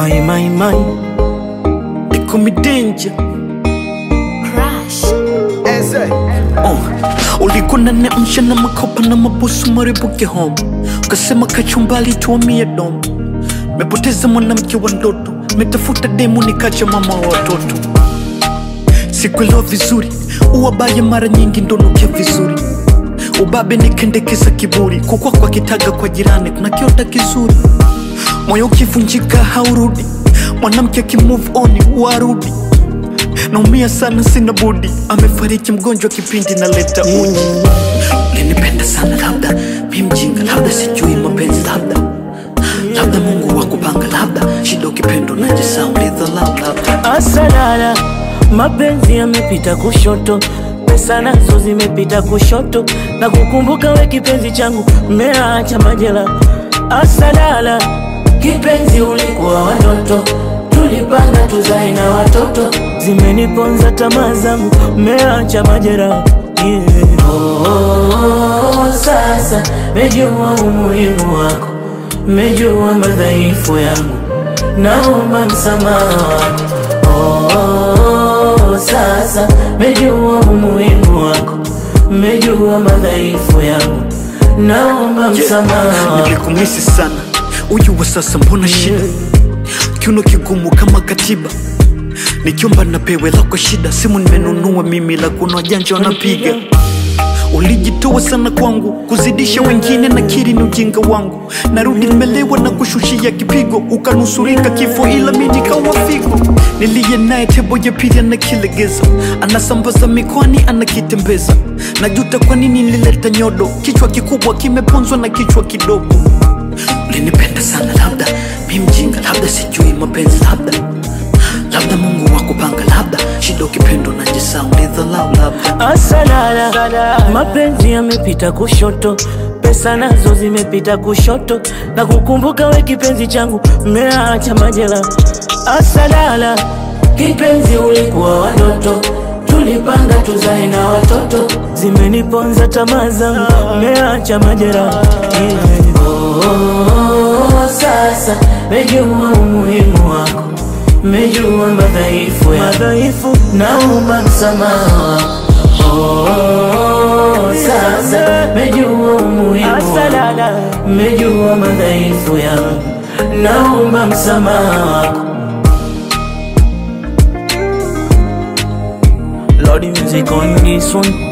My, my, my. They call me danger. Crash. Oh, ulikuwa unaniamsha na makopa na mabusu maribuke home, ukasema kachumbali tuamie dom. Mepoteza mwanamke wa ndoto, metafuta demu nikacha mama wa watoto. Sikuelewa vizuri, uwabaya mara nyingi ndonukia vizuri. Ubabe nikendekeza kiburi, kukwa kwa kitaga kwa jirani kuna kiota kizuri. Moyo ukivunjika haurudi, mwanamke akimove on warudi naumia sana, sina budi. Amefariki mgonjwa kipindi naleta uji. Ulinipenda sana, labda mi mjinga, labda sijui mapenzi, labda labda Mungu wa kupanga, labda shida ukipendo najisahau, ulidhalau, labda Asalala, mapenzi yamepita kushoto, pesa nazo zimepita kushoto, na kukumbuka we kipenzi changu, mmeacha majela. Asalala, kipenzi ulikuwa watoto, tulipanga tuzae na watoto, zimeniponza tamaa zangu, mmeacha majera yeah. Oh, sasa mejua umuhimu wako, mejua madhaifu yangu, naomba msamaha wako. Oh, sasa mejua umuhimu wako, mejua madhaifu yangu, naomba msamaha wako. nilikumisi sana. Uyu wa sasa mbona shida, kiuno kigumu kama katiba, nikiomba napewe lako shida. Simu nimenunua mimi, la kuna wajanja wanapiga Ulijitoa sana kwangu, kuzidisha wengine na kiri ni ujinga wangu. Narudi nimelewa na kushushia kipigo, ukanusurika kifo, ila mi nikawa figo. Niliye naye tebo ya pili anakilegeza, anasambaza mikoani, anakitembeza. Najuta kwa nini nilileta nyodo, kichwa kikubwa kimeponzwa na kichwa kidogo. Ulinipenda sana, labda mi mjinga, labda sijui mapenzi, labda labda Mungu wa kupanga, labda shida ukipendo najisahau, ulidhalau, labda Asalala, mapenzi yamepita kushoto, pesa nazo zimepita kushoto, na kukumbuka we kipenzi changu, mmeacha majela. Asalala, kipenzi ulikuwa watoto, tulipanga tuzae na watoto, zimeniponza tamaa zangu, mmeacha majera yeah. Oh, sasa mejua umuhimu wako, mejua madhaifu ya madhaifu, naomba msamaha wako. Oh, sasa mejua umuhimu wako, mejua madhaifu yangu, naomba msamaha wako. Lord music on this one